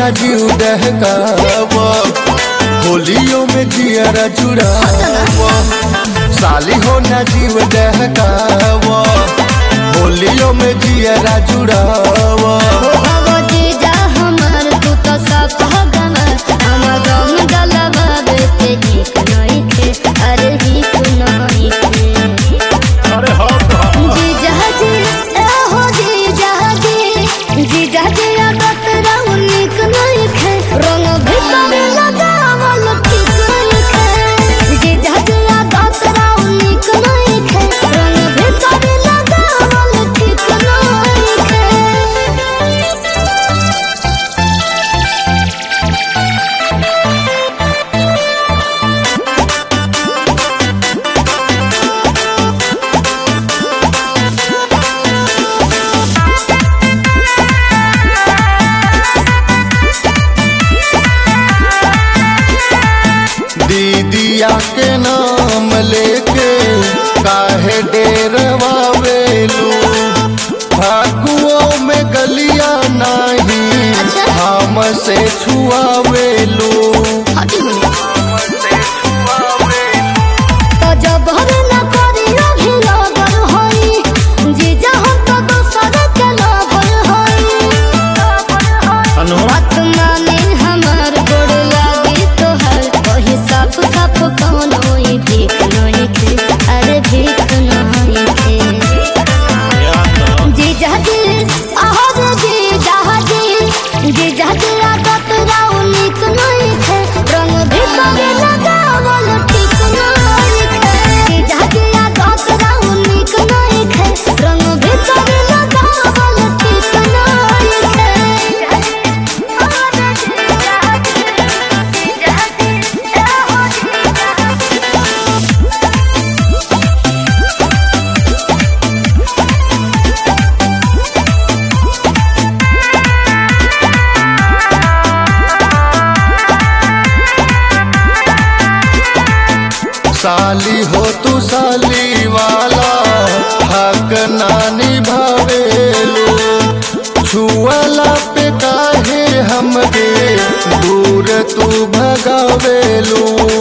ना जीव दहकावा होलियों में जियरा जुड़ावा साली हो ना जीव दहकावा होलियों में जियरा जुड़ावा हो जीजा हमर तू तो सब गमर हमर गम गलबाबे ते हिक नहीं थे अरे हिक नहीं थे अरे हाँ जीजा जी ए हो जीजा जी जीजा जी आदत रहू निक नहीं थे रंग भीतर लगावल ठीक नहीं थे जीजा जी आदत रहू निक नहीं थे रंग भीतर लगावल ठीक नहीं थे दीदिया के नाम लेके काहे डेरवा वेलू फागुओं में गलिया नहीं अच्छा। हमसे छुआवेलू हटी होने तो जब हर न करी अभी लगल होई जीजा हम तो दोसर के लगल होई बात माने हमर गोड़ लागी तोहर वही साफ साफ कौन होई भीख नहीं थे अरे भीख नहीं थे जीजा जी आहर जीजा जी जीजा जी आदत राउ निक नहीं थे रंग भीतर लगावल ठीक नहीं थे जीजा जी आदत राउ निक नहीं थे रंग भीतर लगावल ठीक नहीं थे साली हो तू साली वाला हक नानी भावेलू छुअला पे काहे हमके दूर तू भगावेलू